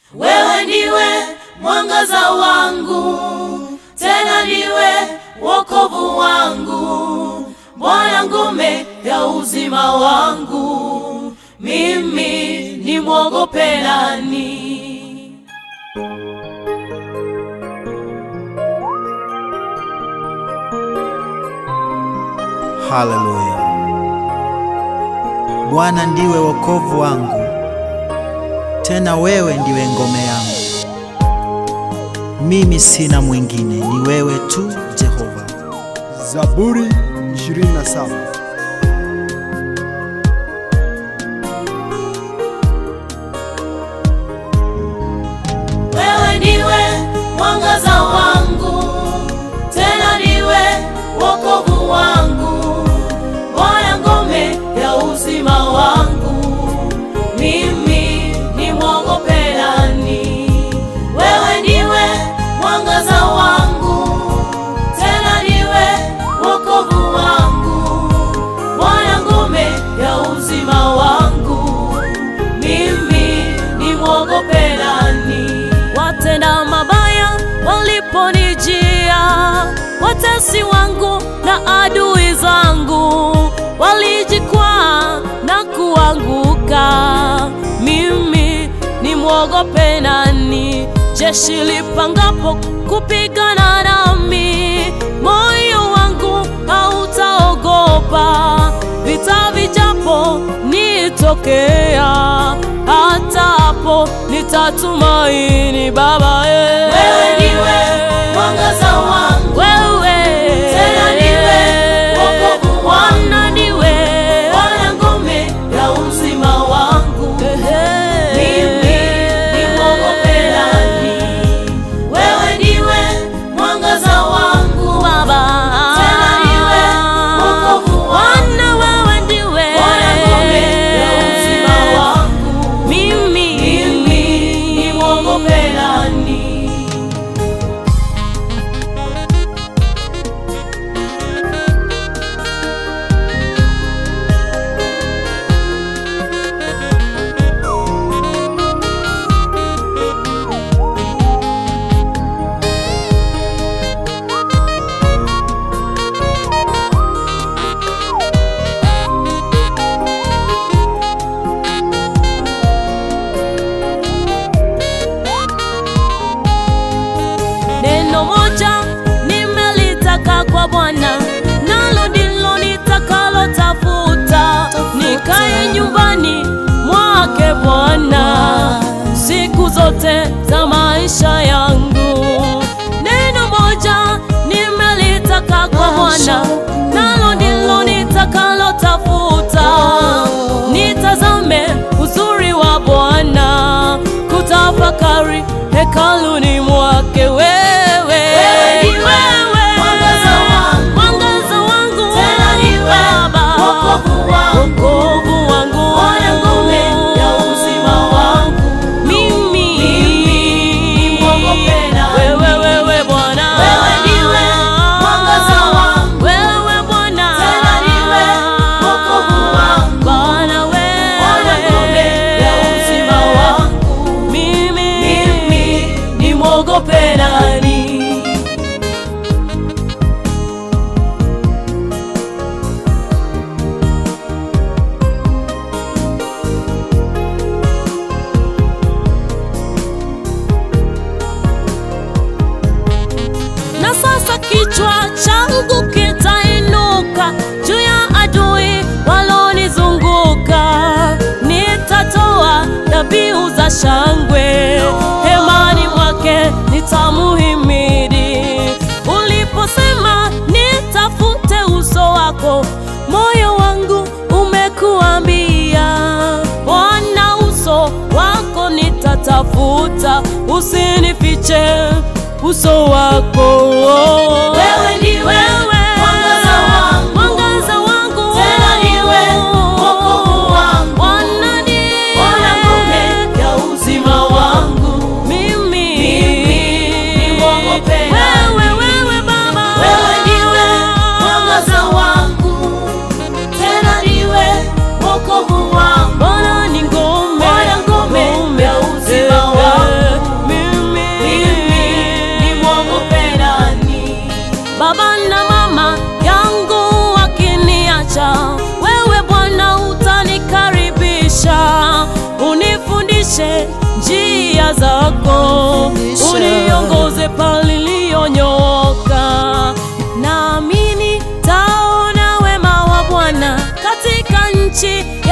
wewe ndiwe mwangaza wangu, tena ndiwe wokovu wangu, Bwana ngome ya uzima wangu, mimi nimwogope nani? Haleluya! Bwana ndiwe wokovu wangu, tena wewe ndiwe ngome yangu. Mimi sina mwingine, ni wewe tu Jehova. Zaburi 27. Wewe ndiwe mwangaza wangu, tena ndiwe wokovu wangu, Bwana ngome ya uzima wangu, mimi nimwogope nani? Wewe ndiwe mwangaza wangu, tena ndiwe wokovu wangu, Bwana ngome ya uzima wangu, mimi nimwogope nani? Watenda mabaya waliponijia, watesi wangu na adui zangu walijikwaa na kuanguka, mimi nimwogope nani? Jeshi lipangapo kupigana nami, moyo wangu hautaogopa. Vita vijapo nitokea, hata hapo nitatumaini Baba. eh. Wewe ndiwe mwangaza wangu, wewe tena ndiwe wokovu wangu. Bwana ndiwe Bwana ngome ya uzima wangu, mimi nimwogope nani? Wewe ndiwe mwangaza wangu, Baba, tena ndiwe wokovu wangu. Bwana wewe ndiwe Bwana ngome ya uzima wangu, mimi mimi nimwogope nani? Neno moja nimelitaka kwa Bwana, nalo ndilo nitakalotafuta, nikae nyumbani mwake Bwana siku zote za maisha yangu. Neno moja nimelitaka kwa Bwana, nalo ndilo nitakalotafuta, nitazame uzuri wa Bwana, kutafakari hekaluni mwake wewe. Wewe ndiwe mwangaza wangu, mwangaza wangu tena ndiwe Baba, wokovu wangu. wokovu wangu, Bwana ngome ya uzima wangu, mimi nimwogope nani? wewe, wewe Bwana, Wewe ndiwe mwangaza wangu, wewe Bwana, tena ndiwe wokovu wangu. Bwana wewe, Bwana ngome ya uzima wangu, mimi mimi nimwogope nani? na sasa kichwa changu kitainuka juu ya adui walonizunguka. Nitatoa dhabihu za shangwe hemani mwake, nitamuhimidi. Uliposema nitafute uso wako, moyo wangu umekuambia Bwana, uso wako nitatafuta, usinifiche uso wako. Wewe ndiwe mwangaza wangu, mwangaza wangu, tena ndiwe wokovu wangu. Bwana ndiwe Bwana ngome ya uzima wangu, mimi nimwogope nani? wewe, wewe Baba, Wewe ndiwe mwangaza wangu, tena ndiwe wokovu wangu. Bwana ni ngome, Bwana ngome ya uzima wangu, njia zako, Fundisha. uniongoze paliliyonyooka. Naamini taona wema wa Bwana katika nchi